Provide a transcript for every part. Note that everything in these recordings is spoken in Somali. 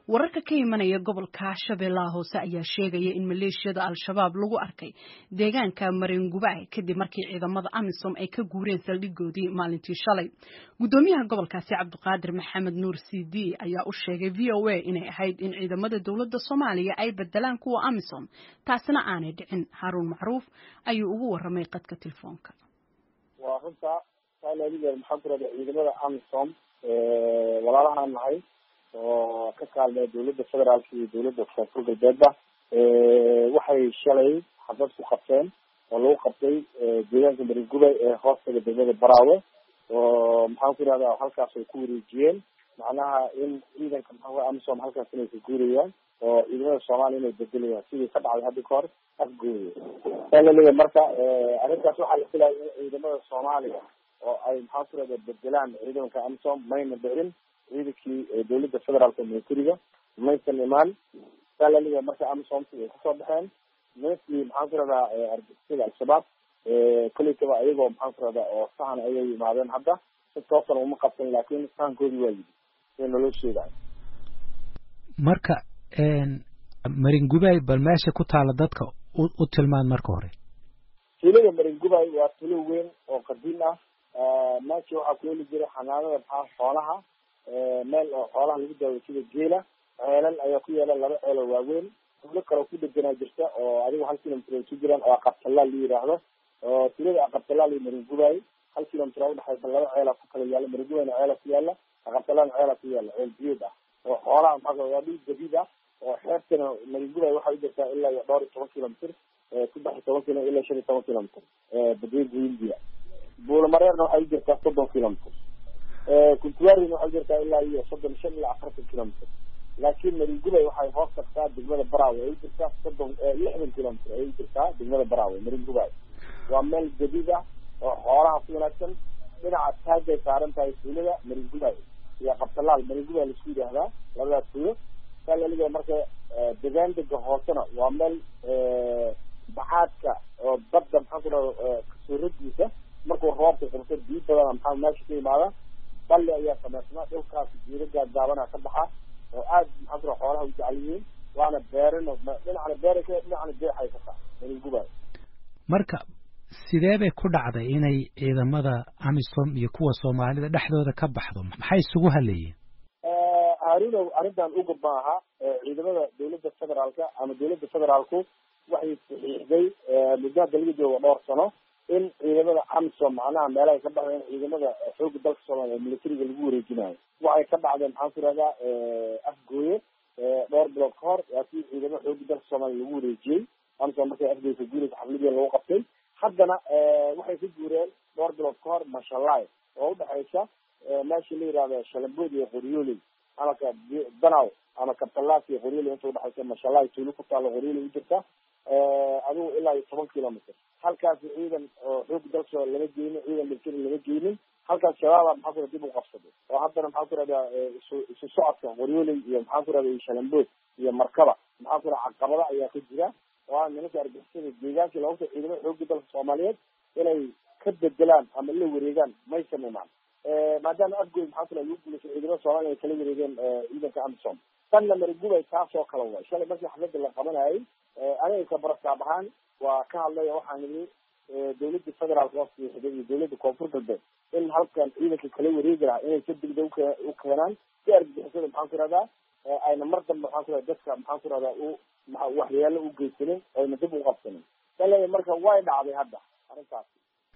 wararka ka imanaya gobolka shabeellaha hoose ayaa sheegaya in maleeshiyada al-shabaab lagu arkay deegaanka maringubay kadib markii ciidamada amisom ay ka guureen saldhigoodii maalintii shalay gudoomiyaha gobolkaasi cabdiqaadir maxamed nuur cd ayaa u sheegay v o a inay ahayd in ciidamada dowladda soomaaliya ay bedelaan kuwa amisom taasina aanay dhicin haruun macruuf ayuu ugu waramay qadka telefoonka waa runta saaliga maxaa ku rahda ciidamada amisom walaalahaan nahay oo ka kaalmaya dawladda federaalka iyo dawladda koonfur galbeedba waxay shalay xabad ku qabteen oo lagu qabtay deegaanka maringubay ee hoostaga degmada baraawe oo maxaan ku irahda halkaas ay ku wareejiyeen macnaha in ciidanka maxaa amisom halkaas inay ka guurayaan oo ciidamada soomaaliya inay bedelayaan sidii ka dhacday hadda kahor afgooye saa laleeyahay marka arrintaas waxaa la filaya in ciidamada soomaaliya oo ay maxaa ku irahda bedelaan ciidanka amisom mayna dhicin ciidankii dawladda federaalka militariga maysan imaan saa laleeyahay marka amisomti ay kasoo baxeen nimankii maxaan ku irahdaa argixisada al-shabaab kolleytaba ayagoo maxaan ku irahdaa oo sahan ayay yimaadeen hadda si toosan uma qabsan laakin sahankoodii waa yidi sida naloo sheegayo marka maringubay bal meesha ku taala dadka u tilmaan marka hore tuulada maringubay waa tuulo weyn oo qadiim ah meesha waxaa ku heli jiray xanaanada maxaa xoolaha meel oo xoolaha lagu daawo sida geela ceelal ayaa ku yaala laba ceel oo waaweyn tuulo kaleo ku deganaa jirta oo adigu hal kilomitr ay ku jiraan oo aqabtalaal la yidhaahdo oo tuulada aqabtalaal iyo maringubay hal kilomitr a udhexaysa laba ceela ku kala yaala maringubayna ceela ku yaala aqabtalaan ceela ku yaala ceel biyood ah oo xoolaha maxaa waa dhul jadiid ah oo xeebtana maringubay waxay u jirtaa ilaa iyo dhowr iyo toban kilomitr saddex iyo toban kilo ilaa shan iyo toban kilomitr badweynta hindiya buulamareerna waxay u jirtaa soddon kilomitr kuntuarina waxay jirtaa ilaa iyo soddon shan ilaa afartan kilomitr laakiin maringubay waxay hoos tagtaa degmada baraawe ay u jirtaa soddon lixdan kilomitr ay u jirtaa degmada baraawe maringubay waa meel jadiid ah oo xoolaha ku wanaagsan dhinaca taagay saaran tahay tuulada maringubay iyo qabtalaal maringubay laisku yidhaahdaa labadaas tuulo saa laliga marka degaan dega hoosena waa meel baxaadka oo badda maxaan ku dhaha kasooradiisa markuu roobka qabto biyo badana maxaa meesha ka imaada balli ayaa samaysnaa dhulkaas jiiro gaagaabana ka baxa oo aad maxaan ku dhaha xoolaha u jecel yihiin waana beerin dhinacna beera ka dhinacna jeexay ka tahay maringubay marka sidee bay ku dhacday inay ciidamada amisom iyo kuwa soomaalida dhexdooda ka baxdo maxay isugu haleeyeen harunow arrintan uga maaha ciidamada dawladda federaalka ama dawladda federaalku waxay saxiixday muddo hadda laga joogo dhowr sano in ciidamada amisom macnaha meelahay ka baxdeen ciidamada xooga dalka soomaaliya ee militariga lagu wareejinayo waxay ka dhacdeen maxaan ku irahdaa afgooye dhowr bilood ka hor waa kii ciidamada xooga dalka soomaaliya lagu wareejiyey amisom markay afgooye ka guuraysa xafladii lagu qabtay haddana waxay ka guureen dhowr bilood ka hor mashalay oo udhexaysa meesha la yihahdo shalambood iyo qoryooley ama ka danaw ama kabtalaas iyo qoryooley inta udhexaysa mashalay tuulo ku taalo qoryooley u jirta adigu ilaa iyo toban kilomitr halkaas ciidan oo xooga dalka lama geynin ciidan military lama geynin halkaas shabaaba maxaa ku dib u qabsaday oo haddana maxaa ku rahdaa isu isu socodka qoryooley iyo maxaa ku rahda shalambood iyo markaba maxaa ku raha caqabada ayaa ka jira oo a nimanka argixisada deegaankii loogu ta ciidamada xooga dalka soomaaliyeed inay ka bedelaan ama la wareegaan maysan imaan maadaama afgoy maxaa kula lagu guulaysa ciidamada soomaliya ay kala wareegeen ciidanka amisom tanna marigubay taasoo kala way shalay markii xafladda la qabanayay aniga kabaraskaab ahaan waa ka hadlay waxaan yidhi dawladda federaalka oo siixday iyo dawladda koonfur galbeed in halkan ciidanka kala wareegi lahaa inay si degdeg u keenaan si argixisada maxaan ku irahdaa ayna mar dambe maxaan ku irahda dadka maxaan ku irahdaa u waxyeelo u geysanin oyna dib u qabsanin saleeya marka way dhacday hadda arrintaas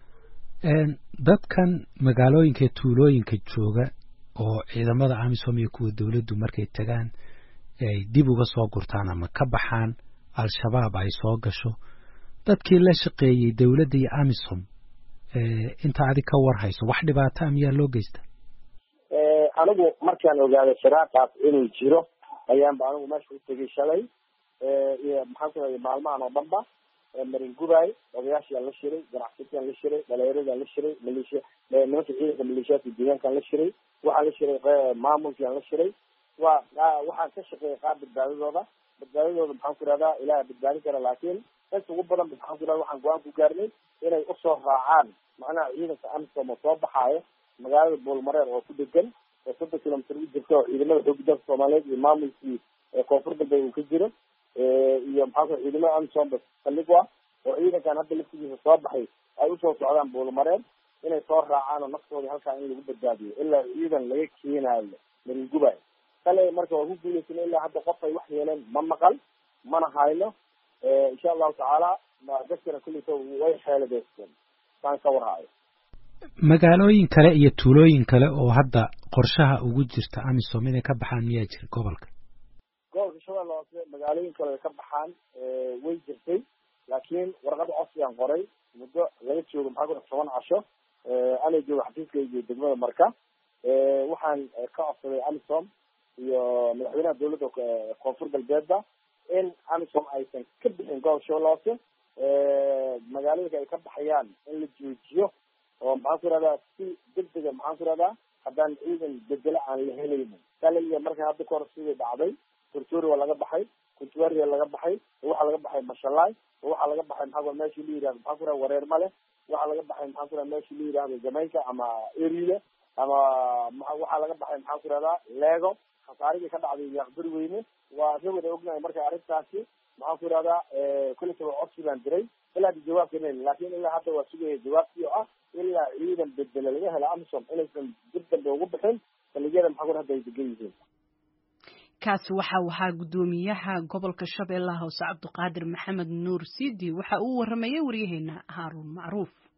dadkan magaalooyinka tuulooyinka jooga oo ciidamada amisom iyo kuwa dawladdu markay tagaan ay dib uga soo gurtaan ama ka baxaan al-shabaab ay soo gasho dadkii la shaqeeyey dawladda iyo amisom inta adig ka war hayso wax dhibaata a miyaa loo geysta anigu markaan ogaaday firaaqaas inuu jiro ayaanba anigu meesha u tegay shalay iyo maxaan ku raday maalmahan oo dhanba maringubay odayaashiaan la shiray ganacsatiyaan la shiray dhalinyaradaan la shiray maleeshiya nimanka ciidanka maleeshiyaadka deegaankaan la shiray waxaan la shiray maamulkiaan la shiray waa waxaan ka shaqeeyay qaar badbaadadooda badbaadadooda maxaan ku irahdaa ilaah badbaadin kara laakiin inta ugu badan maxaan ku irahda waxaan go-aan ku gaarnay inay usoo raacaan macnaha ciidanka amisom oo soo baxaayo magaalada buulmareer oo ku degan oo soddon kilomitr u jirta oo ciidamada xooga dalka soomaaliyeed iyo maamulkii koonfur galbeed uu ka jiro iyo maxaa ku ciidamada amisom saldhigwa oo ciidankan hadda laftigiisa soo baxay ay usoo socdaan buulmareen inay soo raacaan oo naftooda halkaa in lagu badbaadiyo ilaa ciidan laga keenaayo maringubay kale marka waa ku guuleysana ilaa hadda qof ay wax yeeleen ma maqal mana hayno insha allahu tacaala dadkana kulleysa way xeeladeysteen saan ka warhaayo magaalooyin kale iyo tuulooyin kale oo hadda qorshaha ugu jirta amisom inay ka baxaan miyaa jira gobolka gobolka shabeelle hoose magaalooyin kale ay ka baxaan way jirtay laakiin warqada codsigaan qoray muddo laga joogo maxaa ku toban casho anay joogo xafiiskayga degmada marka waxaan ka codsaday amisom iyo madaxweynaha dawladda koonfur galbeedba in amisom aysan ka bixin gobolka shabeelle hoose magaalooyinka ay ka baxayaan in la joojiyo oo maxaan ku irahdaa si degdega maxaan ku irahdaa haddaan ciidan bedelo aan la helaynin kaliya marka hadda kahor sidii dhacday kurtuuri waa laga baxay kuntuaria laga baxay waxaa laga baxay mashalaay waxaa laga baxay maxaa meeshii la yihahdo maxaa ku irahda wareer male waxaa laga baxay maxaa ku irahda meeshii la yihahdo jamaica ama erile ama waxaa laga baxay maxaa ku irahdaa lego khasaarigii ka dhacday yaaqbari weyne waa ka wada ognahay marka arrintaasi maxaan ku irahdaa kullisaba codsi baan diray ilaa hadda jawaabka hel laakin ilaa hadda waa sugaya jawaabtii oo ah ilaa ciidan bedela laga helo amisom inaysan dib dambe ugu bixin saldhigyada maxaa ku hadda ay degan yihiin kaasi waxa ahaa guddoomiyaha gobolka shabeellaha hoose cabdiqaadir maxamed nuur sidi waxa uu waramayay waryaheena haaruun macruuf